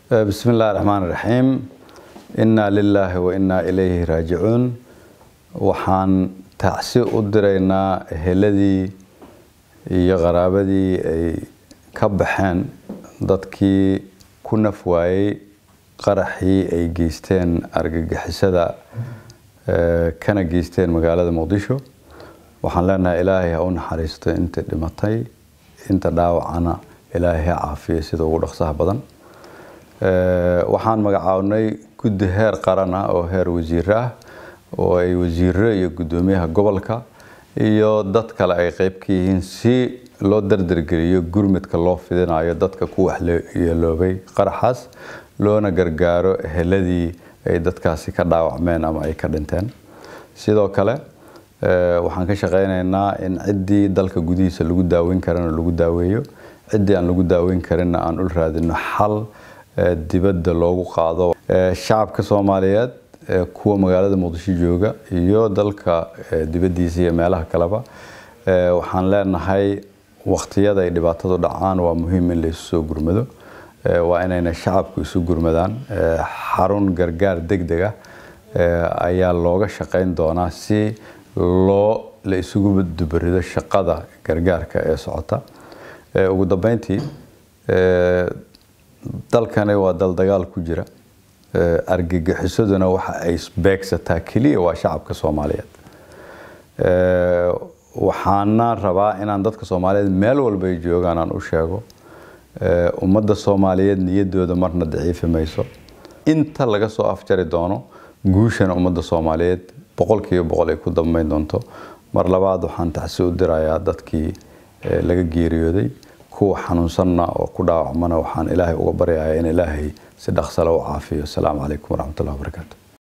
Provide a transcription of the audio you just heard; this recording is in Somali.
bismi illaahi raxmaan raxiim innaa lilaahi wa innaa ilayhi raajicuun waxaan tacsi u diraynaa eheladii iyo qaraabadii ay ka baxeen dadkii ku naf waayey qaraxii ay geysteen argagixisada kana geysteen magaalada muqdisho waxaan leenahay ilaahay ha u naxariisto inta dhimatay inta dhaawacana ilaahay ha caafiyo sida ugu dhaqsaha badan waxaan magacaabnay guddi heer qaran ah oo heer wasiir ah oo ay wasiiro iyo guddoomiyaha gobolka iyo dad kale ay qeyb ka yihiin si loo dardargeliyo gurmidka loo fidinayo dadka ku waxyeeloobay qaraxaas loona gargaaro eheladii ay dadkaasi ka dhaawacmeen ama ay ka dhinteen sidoo kale waxaan ka shaqeynaynaa in ciddii dalka gudihiisa lagu daaweyn karana lagu daaweeyo ciddii aan lagu daaweyn karinna aan ul raadino xal dibadda loogu qaado shacabka soomaaliyeed kuwa magaalada muqdisho jooga iyo dalka dibaddiisa iyo meelaha kaleba waxaan leenahay waqtiyada ay dhibaatadu dhacaan waa muhiim in la isu soo gurmado waa inayna shacabku isu gurmadaan xarun gargaar degdeg ah ayaa looga shaqeyn doonaa si loo la isugu dubarido shaqada gargaarka ee socota ugu dambeyntii dalkani waa dal dagaal ku jira argagixisaduna waxa ay beegsataa keliya waa shacabka soomaaliyeed waxaana rabaa inaan dadka soomaaliyeed meel walba ay joogaan aan u sheego ummadda soomaaliyeed niyadooda marna daciifi mayso inta laga soo afjari doono guushana ummadda soomaaliyeed boqolkiiba boqol ay ku dambeyn doonto mar labaad waxaan tacsi u dirayaa dadkii laga geeriyooday kuwa xanuunsanna oo ku dhaawacmana waxaan ilaahay uga baryayaa in ilaahay si dhaqsale u caafiyo asalaamu calaykum waraxmatullahi wabarakaatu